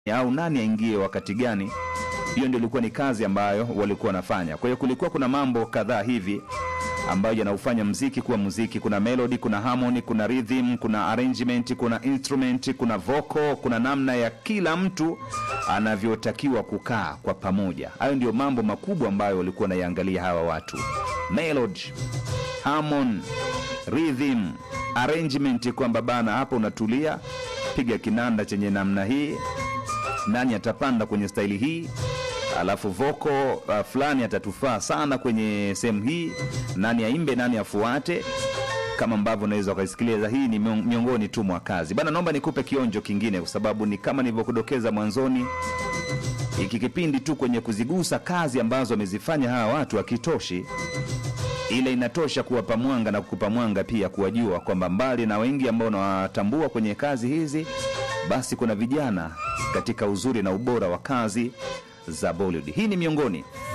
au nani aingie wakati gani. Hiyo ndio ilikuwa ni kazi ambayo walikuwa wanafanya. Kwa hiyo kulikuwa kuna mambo kadhaa hivi ambayo yanaufanya mziki kuwa muziki. Kuna melody, kuna harmony, kuna rhythm, kuna arrangement, kuna instrument, kuna vocal, kuna namna ya kila mtu anavyotakiwa kukaa kwa pamoja. Hayo ndio mambo makubwa ambayo walikuwa wanaiangalia hawa watu: melody, harmony, rhythm, arrangement, kwamba bana, hapa unatulia, piga kinanda chenye namna hii, nani atapanda kwenye staili hii alafu voko uh, fulani atatufaa sana kwenye sehemu hii, nani aimbe, nani afuate, kama ambavyo unaweza ukaisikiliza. Hii ni mion- miongoni tu mwa kazi bana. Naomba nikupe kionjo kingine, kwa sababu ni kama nilivyokudokeza mwanzoni, hiki kipindi tu kwenye kuzigusa kazi ambazo wamezifanya hawa watu hakitoshi ile inatosha kuwapa mwanga na kukupa mwanga pia kuwajua kwamba mbali na wengi ambao unawatambua kwenye kazi hizi, basi kuna vijana katika uzuri na ubora wa kazi za Bollywood. Hii ni miongoni